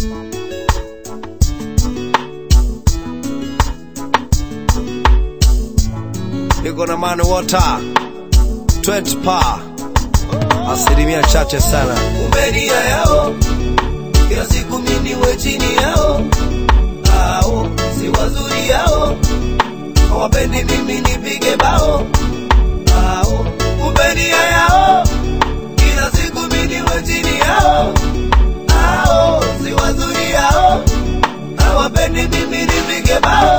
niko na man water 20 pa asilimia chache sana umbenia yao kila siku mimi we chini yao ao si wazuri yao hawapendi mimi nipige bao ao umbenia yao kila siku mimi we chini yao ao si wazuri yao hawapendi mimi nipige bao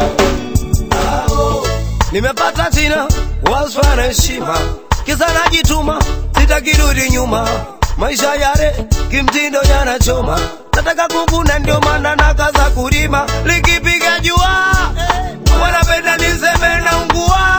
ao nimepata tina wasfa na heshima kisa najituma sitakirudi nyuma maisha yale kimtindo yanachoma nataka kuvuna ndio maana nakaza kulima likipiga jua wanapenda niseme na ungua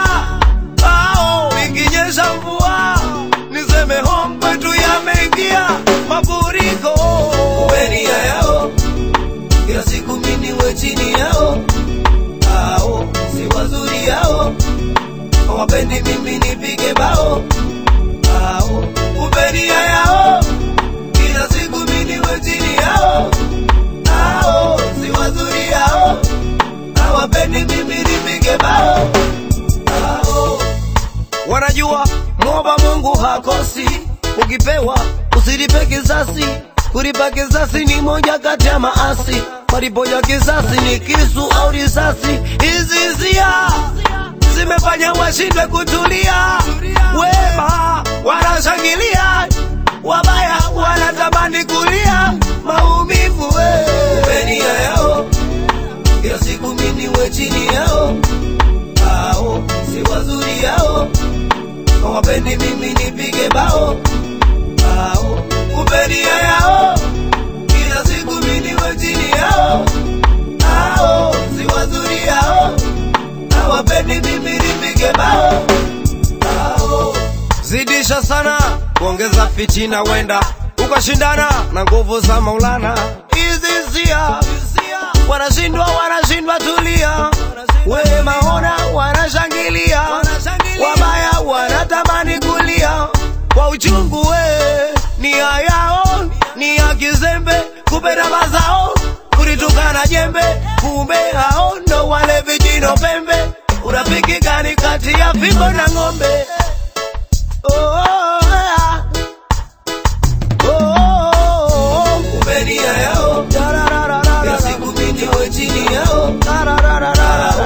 ao ikinyesha mvua niseme home kwetu yameingia mafuriko umbenia yao kila siku mimi we chini yao ao si wazuri yao hawapendi mimi nipige bao ao umbenia yao kila siku mimi we chini yao ao si wazuri yao hawapendi mimi nipige bao ao wanajua mwomba Mungu hakosi, ukipewa usilipe kisasi. Kulipa kisasi ni moja kati ya maasi, malipo ya kisasi ni kisu au risasi. Hizi hisia zimefanya washindwe kutulia, wema wanashangilia, wabaya wanatamani kulia maumivu we. umbenia yao kila siku mimi we chini yao ao si wazuri yao hawapendi mimi nipige bao ao umbenia yao kila siku mimi we chini yao ao si wazuri yao hawapendi mimi nipige bao ao zidisha sana kuongeza fitina, wenda ukashindana na nguvu za Maulana. Hizi hisia wanashindwa, wanashindwa, tulia. Wema ona wanashangilia, wabaya wanatamani kulia kwa uchungu. We nia yao ni ya kizembe, kupenda mazao kulitukana jembe, kumbe hao ndo wale vijino pembe. Urafiki gani kati ya fimbo na ng'ombe? Oh, oh, yeah. Oh, oh, oh, umbenia yao oh. Da, da, da, da, da, kila da. siku mimi we chini yao Da, da, da, da, da, da.